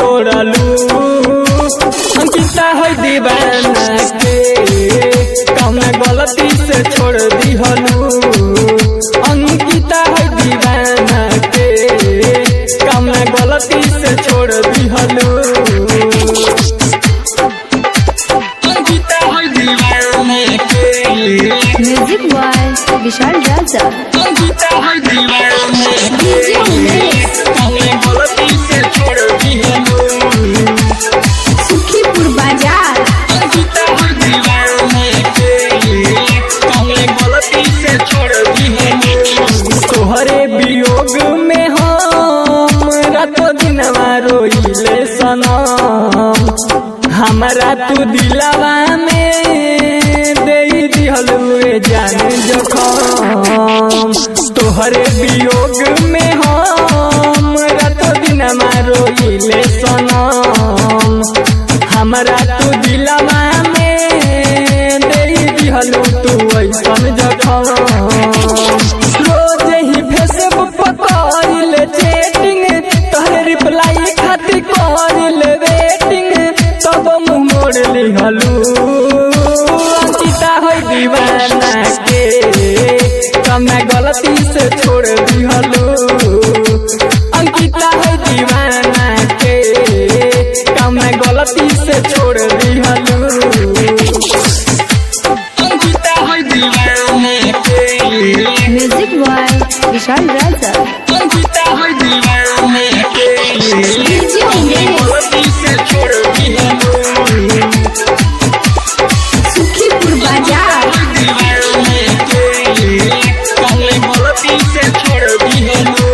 तोड़लू अंकिता है दीवाना के कम गलती से छोड़ दिहलू अंकिता है दीवाना के कम गलती से छोड़ दिहलू अंकिता है दीवाना के म्यूजिक बॉय विशाल राजा अंकिता है दीवाना डीजे उमेश कम गलती से छोड़ दिहलू सुखीपुर बाजार अंकिता है दीवाने के कमले गलती से छोड़ दिहलू तोहरे वियोग में हम रातो दिनवा रोइले सनम हमरा तू दिलवा में दे दिहलू ए जान जखम तोहरे वियोग में हम रातो दिनवा रोइले सनम हमरा तू दिलवा में दे दिहलू तू ऐसन जखम रोज ही फेसबुक पर करिल चैटिंग तोहरे रिप्लाई खातिर करिल वेटिंग तब मुंह मोड़ लिहलू अंकिता है दीवाना के कमे गलती से छोड़ दिहलू अंकिता है दीवाना के कमे गलती से छोड़ दिहलू अंकिता है दीवाना के म्यूजिक बॉय विशाल राजा अंकिता है दीवाने के डीजे उमेश गलती से छोड़ दिहलू सुखीपुर बाजार दीवाने के कमले गलती से छोड़ दिहलू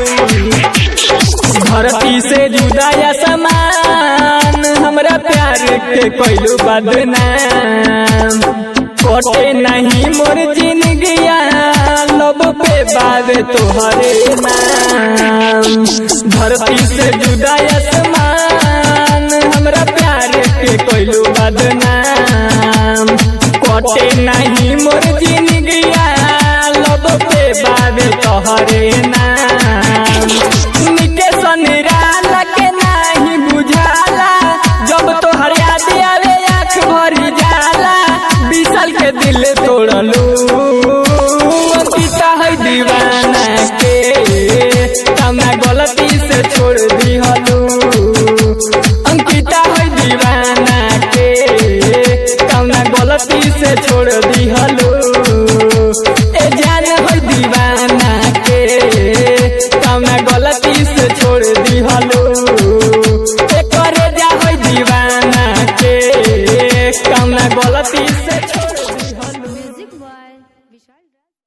धरती से जुदा या समान हमरा प्यार के कोइलू बदनाम कोटे नहीं मोर जिंदगिया लब पे बावे तोहरे नाम धरती से जुदा आसमान हमरा प्यार के कोइलू बदनाम कोटे नहीं मोर जिंदगिया लब पे बावे तोहरे नाम निके सनिराला के नाही बुझाला जब तोहर याद आवे आँख भरी जाला विशाल के दिल तोड़लू अंकिता है दीवाना के कमा